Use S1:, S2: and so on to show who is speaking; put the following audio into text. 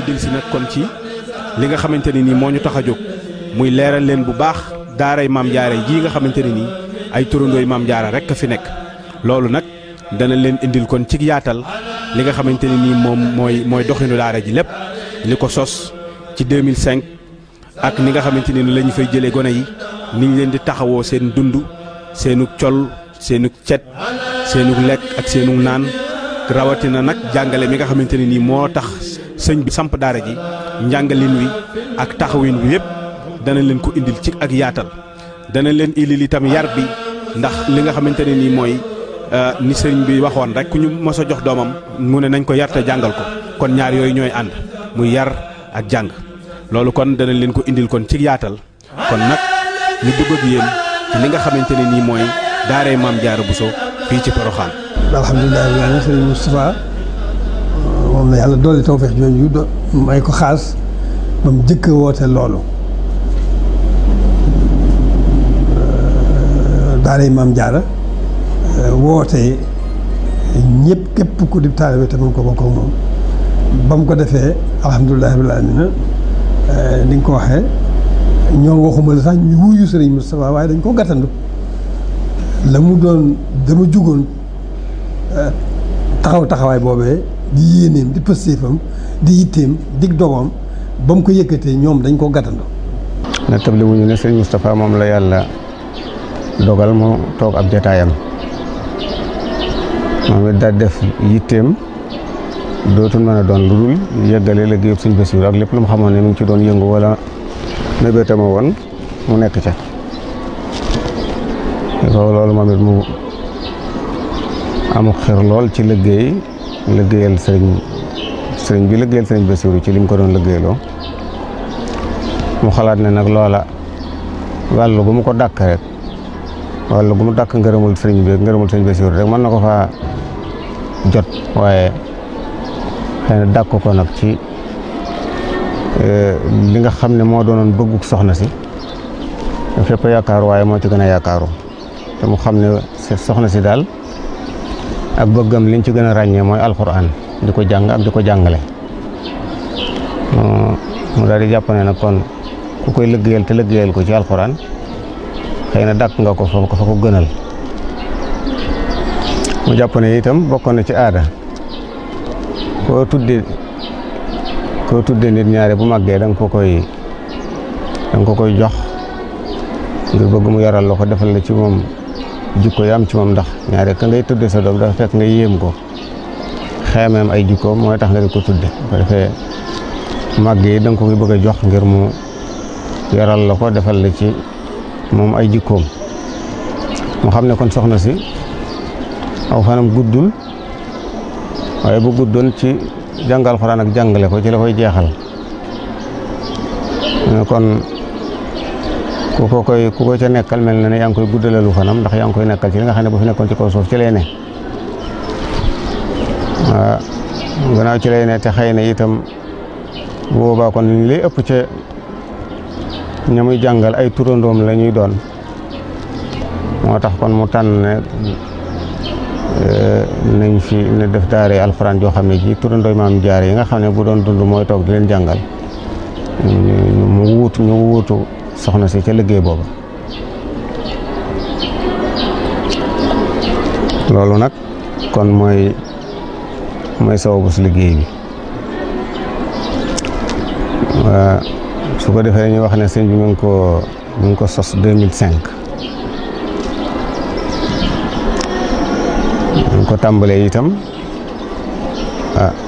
S1: dil si nag kon ci li nga xamante ne nii moo ñu tax a jóg muy leeral leen bu baax daaray maam jaara jii nga xamante ne nii ay turandooy maam jaara rek a fi nekk loolu nag dana leen indil kon ci yaatal li nga xamante ne nii moom mooy mooy doxinu daara ji lépp li ko sos ci 2005 ak ni nga xamante ne ni la ñu fay jëlee gone yi ni ñu leen di taxawoo seen dund seenug col seenug cet seenug lekk ak seenug naan rawatina nag jàngale mi nga xamante ne nii moo tax sëñ bi samp daara ji njàngalin wi ak taxawin wi yépp dana leen ko indil ci ak yaatal dana leen indil itam yar bi ndax li nga xamante ne nii mooy ni sëriñ bi waxoon rek ku ñu mos a jox doomam mu ne nañ ko yar te jàngal ko kon ñaar yooyu ñooy ànd muy yar ak jàng loolu kon dana leen ko indil kon ci yaatal kon nag ñu dugg ak yéen ci li nga xamante ne nii mooy daaray maam Jaara Buso fii ci Poroxaan.
S2: alhamdulilah rabbil aalamiin sëriñ Moustapha moom la yàlla dolli tawfeex jooju do may ko xaas ba mu jëkk woote loolu daaray maam Jaara woote ñëpp képp ku di taalibe te mën ko bokk ak moom ba mu ko defee alhamdulilah rabbil aalamiin ni nga ko waxee ñoom waxuma la sax ñu wuyu sëriñ Moustapha waaye dañ ko gàttandu la mu doon dama jugoon taxaw taxawaay boobee di yéeneem di pëstéefam di yitteem dig dogoom ba mu ko yëkkatee ñoom dañ ko gàttandu
S3: na table wuñu ne sëriñ Moustapha moom la yàlla dogal mu toog ab jataayam moom it daal def yitteem dootul mën a doon lu dul yëggale liggéeyub sëñ Bassirou ak lépp lu mu xamoon ne mi ngi ci doon yëngu wala mébétama woon mu nekk ca ko loolu moom it mu amu xir lool ci liggéey liggéeyal sëriñ sëriñ bi liggéeyal sëriñ Bassirou ci li mu ko doon liggéeyloo mu xalaat ne nag loola wàllu gu mu ko dàkk rek wàllu gu mu dàkk ngërëmul sëriñ bi ngërëmul sëriñ Bassirou rek mën na ko faa jot waaye xëy na dàkk ko nag ci li nga xam ne moo doonoon bëgguk soxna si fépp yaakaaru waaye moo ci gën a yaakaaru te mu xam ne soxna si daal ak bëggam liñ ci gën a ràññee mooy alxuraan di ko jàng ak di ko jàngale mu daal di jàpp ne nag kon ku koy liggéeyal te liggéeyal ko ci alxuraan xëy na dàkk nga ko fa ko fa ko gënal mu jàpp ne itam bokkoon na ci aada koo tudde koo tudde nit ñaare bu màggee da nga ko koy da nga ko koy jox ngir bëgg mu yaral la ko defal la ci moom jikko yi am ci moom ndax ñaare ka ngay tudde sa doom dafa fekk nga yéem ko xeemeem ay jikkoom mooy tax nga di ko tudde ko defee màgg yi da nga ko koy bëgg a jox ngir mu yaral la ko defal la ci moom ay jikkoom mu xam ne kon soxna si aw fanam guddul waaye bu guddoon ci jàngal xuraan ak jàngale ko ci la koy jeexal kon ku ko koy ku ko ca nekkal mel na ne yaa ngi koy guddalalu fanam ndax yaa ngi koy nekkal ci li nga xam ne bu fi nekkoon ci kaw suuf ci lay ne waaw gannaaw ci lay ne te xëy na itam boobaa kon li lay ëpp ca ña muy jàngal ay turandoom la ñuy doon moo tax kon mu tànn ne nañ fi ne def daare alxuraan joo xam ne ji turandooy maam jaar yi nga xam ne bu doon dund mooy toog di leen jàngal mu wuutu ñu wuutu soxna si ca liggéey booba loolu nag kon mooy mooy sababu si liggéey bi su ko defee ñu wax ne sëñ bi mu ngi ko mu ngi ko sos 2005 ñu ko tàmbalee itam ah